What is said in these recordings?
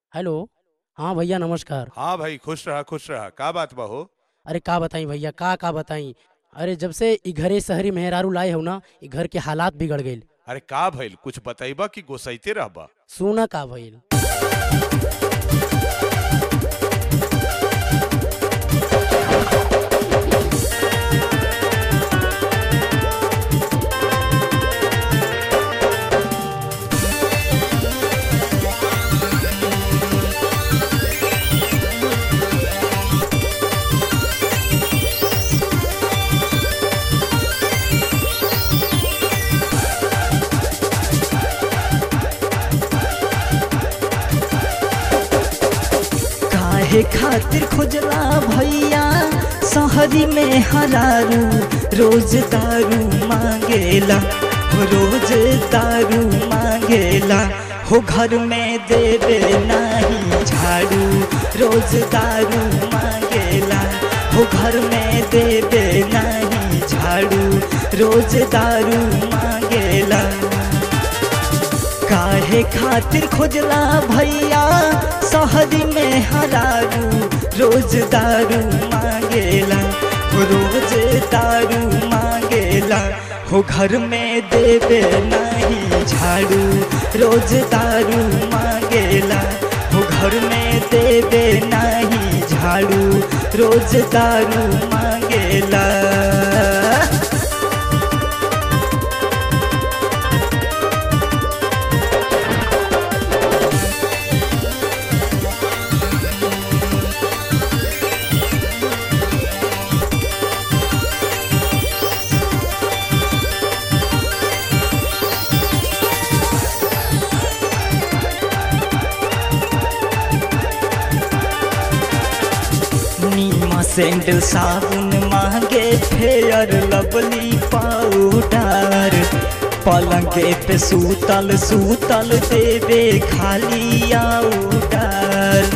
hello हाँ भैया नमस्कार हाँ भाई खुश रहा खुश रहा का बात बा हो अरे का बताई भैया का का बताई अरे जब से ई घरे शहरी मेहरारू लाए हो ना ई घर के हालात बिगड़ गईल अरे का भइल कुछ बताइबा कि गोसाइते रहबा सुना का भइल काहे खातिर खुजला भैया शहरी में हरारू रोज दारू मांगेला हो रोज दारू मांगेला हो घर में देवे नहीं झाड़ू रोज दारू मांगेला हो घर में देवे नहीं झाड़ू रोज दारू मांगेला काहे खातिर खोजला भैया शहरी में हरारू रोज दारू मांगेला हो रोज दारू मांगेला हो घर में देवे नहीं झाड़ू रोज दारू मांगेला हो घर में देवे नहीं झाड़ू रोज दारू मांगेला नीमा सैंडल साबुन मांगे फेयर लवली पाउडर पलंगे पे सूतल सूतल देवे खाली आउडर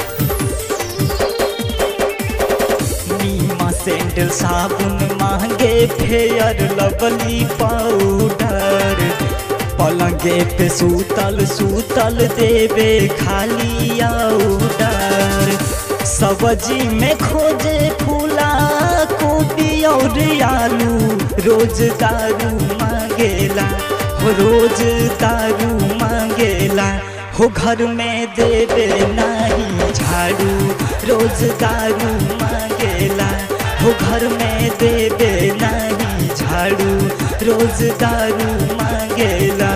नीमा सैंडल साबुन मांगे फेयर लवली पाउडर पलंगे पे सूतल सूतल देवे खाली आउडर सब्जी में खोजे फूला कोबी और आलू रोज दारू मांगेला हो रोज दारू मांगेला हो घर में देवे नहीं झाड़ू रोज दारू मांगेला हो घर में देवे नहीं झाड़ू रोज दारू मांगेला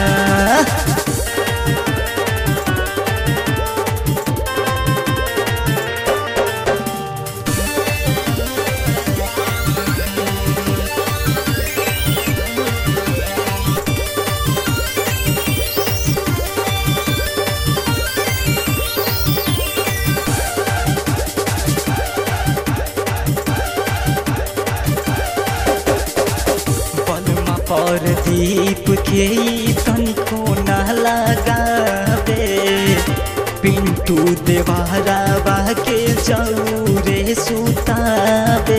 बलमा पर दीप के ई तनिको न लगावे पिंटू देवारा के चौरे सुतावे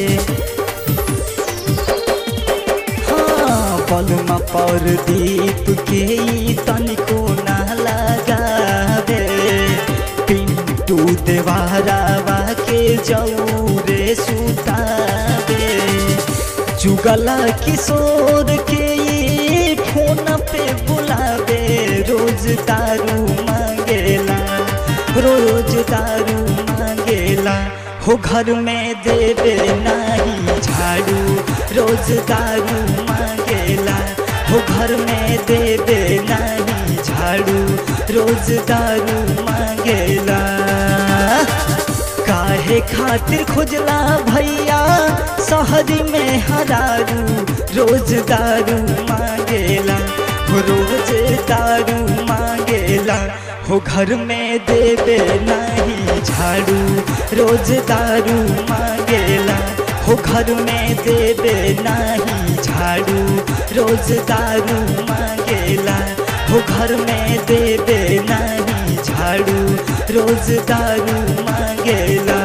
हाँ बलमा पर दीप के ई तनिको न लगावे पिंटू देवारा के चौरे सुतावे जुगला किशोर के ये फोन पे बुलावे रोज दारू मांगेला रोज दारू मांगेला हो घर में देवे नहीं झाड़ू रोज दारू मांगेला हो घर में देवे नहीं झाड़ू रोज दारू मांगेला काहे खातिर खोजला भैया शहरी में हरारू रोज दारू मांगेला हो रोज दारू मांगेला हो घर में देवे नहीं झाड़ू रोज दारू मांगेला हो घर में देवे नहीं झाड़ू रोज दारू मांगेला हो घर में देवे नहीं झाड़ू रोज दारू मांगेला